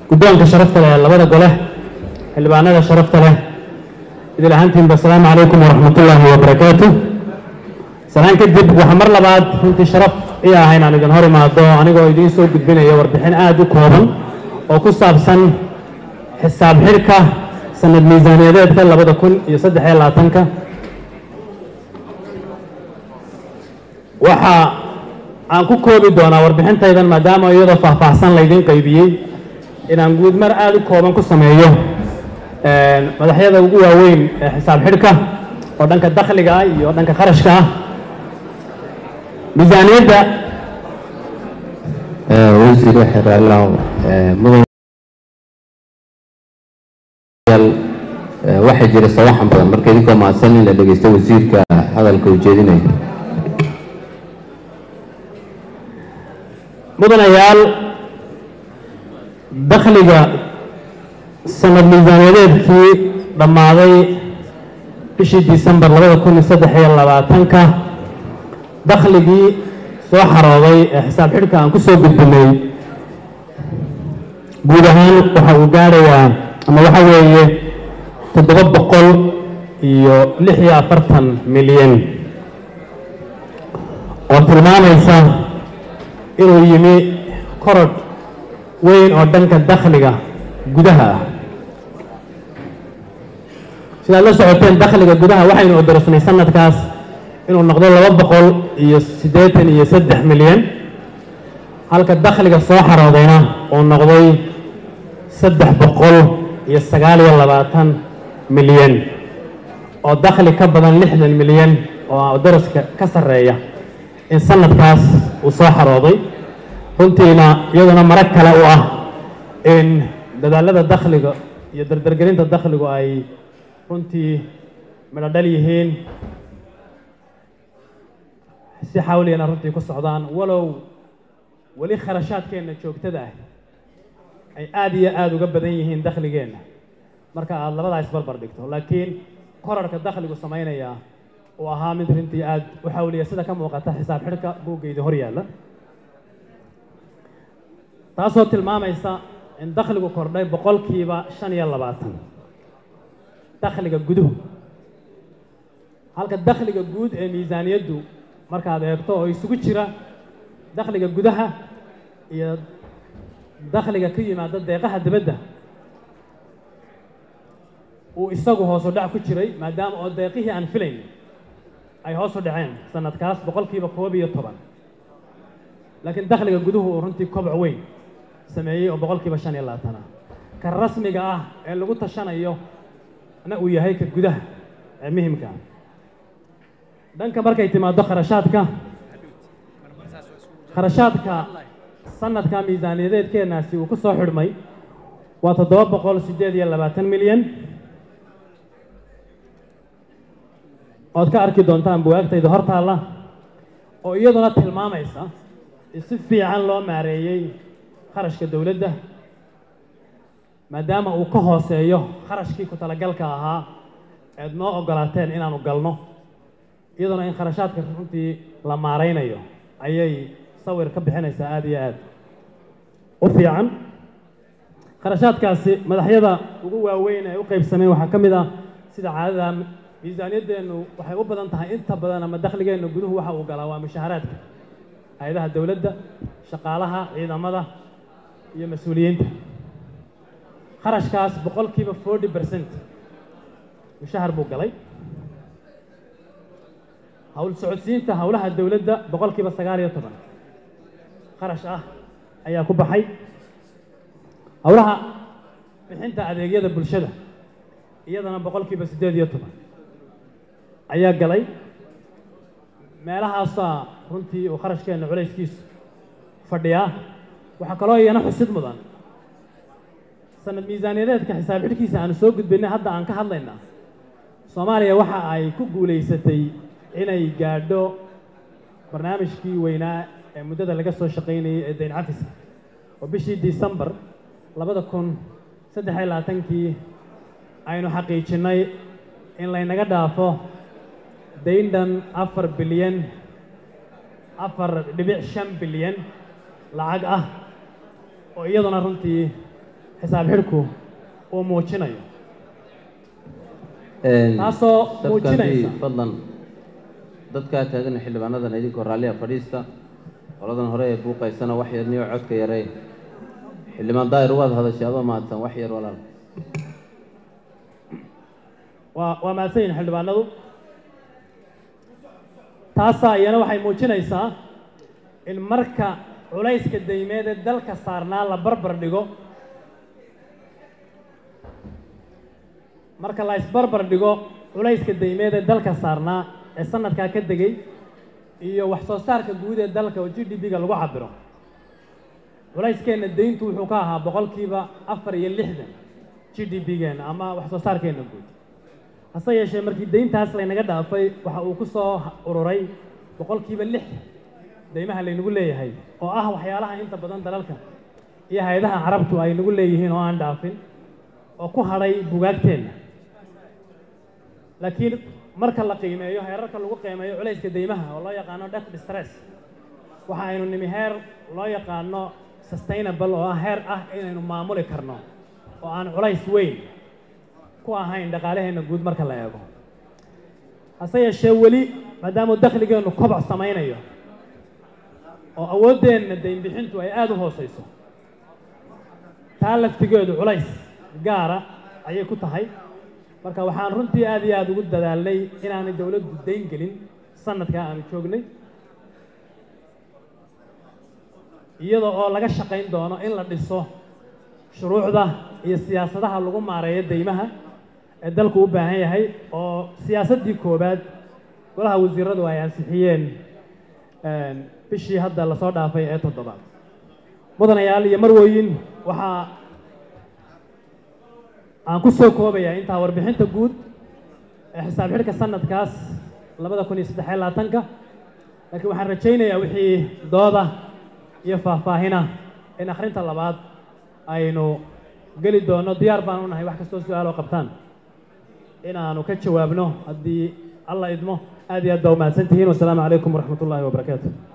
guddoonka sharafta leh ee labada gole xildhibaanada sharafta leh idil ahaantiinba asalaamu calaykum waraxmatullaahi wabarakaatu salaan kadib waxaa mar labaad runtii sharaf ii ah inaan idin hor imaado anigoo idiin soo gudbinaya warbixin aada u kooban oo ku saabsan xisaab xidhka sanad miisaaniyadeedka labada kun iyo saddex iyo labaatanka waxa aan ku koobi doonaa warbixintaydan maadaama iyadoo faahfaahsan laydiin qaybiyey inaan guud mar aada u kooban ku sameeyo madaxyada ugu waaweyn ee xisaab xidhka oo dhanka dakhliga ah iyo dhanka kharashka ah miisaaniyadda wasiir xeraallah mudan waxaa jira sawaxan badan marka idinkoo mahadsan in la dhegeysto wasiirka hadalka uu jeedinayo mudanayaal dakhliga sanad miisaaniyadeedkii dhammaaday bishii disembar labada kun iyo saddex iyo labaatanka dakhligii soo xarooday ee xisaab xidhka aan ku soo gudbinay guud ahaan waxa uu gaadhayaa ama waxa weeye toddoba boqol iyo lix iyo afartan milyan oo tilmaamaysa inuu yimi korodh weyn oo dhanka dakhliga gudaha ah sidaad la socoteen dakhliga gudaha waxaynu odorsnay sanadkaas inuu noqdo laba boqol iyo siddeetan iyo saddex milyan halka dakhliga soo xaroodayna uu noqday saddex boqol iyo sagaal iyo labaatan milyan oo dakhli ka badan lixdan milyan oo daraska ka sarreeya in sanadkaas uu soo xarooday runtiina iyaduna marag kale u ah in dadaalada dakhliga iyo dardargelinta dakhligu ay runtii midho dhal yihiin si xawliyana runtii ku socdaan walow weli kharashaadkeenna joogtada ah ay aada iyo aada uga badan yihiin dakhligeenna marka aada labadaa isbarbar dhigto laakiin korarka dakhligu samaynaya uu ahaa mid runtii aada u xawliya sida ka muuqata xisaab xidhka buuggayda hor yaalla taasoo tilmaamaysa in dakhligu kordhay boqolkiiba shan iyo labaatan dakhliga guduhu halka dakhliga guud ee miisaaniyaddu markaad eegto oo isugu jira dakhliga gudaha iyo dakhliga ka yimaada deeqaha dibadda uu isagu hoosu dhac ku jiray maadaama oo deeqihii aan filayn ay hoos u dhaceen sanadkaas boqolkiiba koob iyo toban laakiin dakhliga guduhu uu runtii koboc weyn sameeyey oo boqolkiiba shan iyo labaatan ah ka rasmiga ah ee lagu tashanayo na uu yahay ka gudaha ee muhimka ah dhanka markay timaado kharashaadka kharashaadka sanadka miisaaniyadeedkeenaasi uu ku soo xidhmay waa toddoba boqol siddeed iyo labaatan milyan ood ka arki doontaan buwaagtayda hortaalla oo iyaduna tilmaamaysa in si fiican loo maareeyey kharashka dowladda maadaama uu ka hooseeyo kharashkii ku talagalka ahaa eed noo oggolaateen inaanu galno iyaduna in kharashaadka runtii la maaraynayo ayay sawir ka bixinaysaa aada iyo aad u fiican kharashaadkaasi madaxyada ugu waaweyn ee u qaybsameen waxaa ka mid ah sida caadada miisaaniyaddeennu waxay u badan tahay inta badan ama dakhligeennu guduhu waxa uu galaa waa mushaharaadka hay-adaha dowladda shaqaalaha ciidamada iyo mas-uuliyiinta kharashkaas boqolkiiba forty percent mushahar buu galay hawl socodsiinta howlaha dowladda boqolkiiba sagaal iyo toban kharash ah ayaa ku baxay howlaha bixinta adeegyada bulshada iyadana boqolkiiba siddeed iyo toban ayaa galay meelahaasaa runtii uu kharashkeenna culayskiisu fadhiyaa waxaa kaloo iyana xusid mudan sanad miisaaniyadeedka xisaab xidhkiisa aanu soo gudbinay hadda aan ka hadlaynaa soomaaliya waxa ay ku guulaysatay inay gaadho barnaamijkii weynaa ee muddada laga soo shaqaynayay ee dayn cafiska oo bishii disembar labada kun saddex iyo labaatankii aynu xaqiijinnay in laynaga dhaafo dayn dhan afar bilyan afar dhibic shan bilyan lacag ah oo iyaduna runtii xisaab xidhku uu muujinayo taasoo muujinaysa fadlan dadkaa taagan xildhibaanadan idinkoo raalliya fadhiista qoladan hore ee buuqaysana wax yar niyo codka yarey xildhibaan daahir waad hadashay adoo mahadsan wax yar walaal waa waa mahadsan yihin xildhibaanadu taasaa iyana waxay muujinaysaa in marka culayska daymeed ee dalka saarnaa la barbar dhigo marka la isbarbar dhigo culayska daymeed ee dalka saarnaa ee sanadkaa ka degay iyo wax soo saarka guud ee dalka oo g d p-ga lagu cabiro culeyskeenna dayntu wuxuu ka ahaa boqolkiiba afar iyo lixdan g d p-geena ama wax soo saarkeenna guud hase yeeshee markii dayntaas laynaga dhaafay waxa uu ku soo ururay boqolkiiba lix daymaha laynagu leeyahay oo ah waxyaalaha inta badan dalalka iyo hay-adaha carabtu ay nagu leeyihiin oo aan dhaafin oo ku hadhay bugaagteenna laakiin marka la qiimeeyo heerarka lagu qiimeeyo culayska daymaha oo loo yaqaano debt distress waxa aynu nimi heer loo yaqaano sustainable oo ah heer ah inaynu maamuli karno oo aan culays weyn ku ahayn dhaqaalaheenna guud marka la eego hase yeeshee weli maadaamuu dakhligeennu koboc samaynayo oo awooddeenna daynbixintu ay aada u hooseyso taa laftigeedu culays gaara ayay ku tahay marka waxaan runtii aad iyo aada ugu dadaalnay inaanay dowladdu dayn gelin sanadkaa aanu joognay iyada oo laga shaqayn doono in la dhiso shuruucda iyo siyaasadaha lagu maareeyo daymaha ee dalku u baahan yahay oo siyaasaddii koowaad golaha wasiiradu ay ansixiyeen bishii hadda lasoo dhaafay ee toddobaad mudanayaal iyo marwooyin waxaa aan ku soo koobayaa intaa warbixinta guud ee xisaab xidhka sanadkaas labada kun iyo saddex iyo labaatanka laakiin waxaan rajaynayaa wixii dooda iyo faahfaahina in akhrinta labaad aynu geli doono diyaar baan u nahay wax kastoo su-aal oo qabtaan inaanu ka jawaabno haddii alla idmo aad iyo aad baa umahadsan tihiin wasalaamu calaykum waraxmat ullaahi wabarakaatu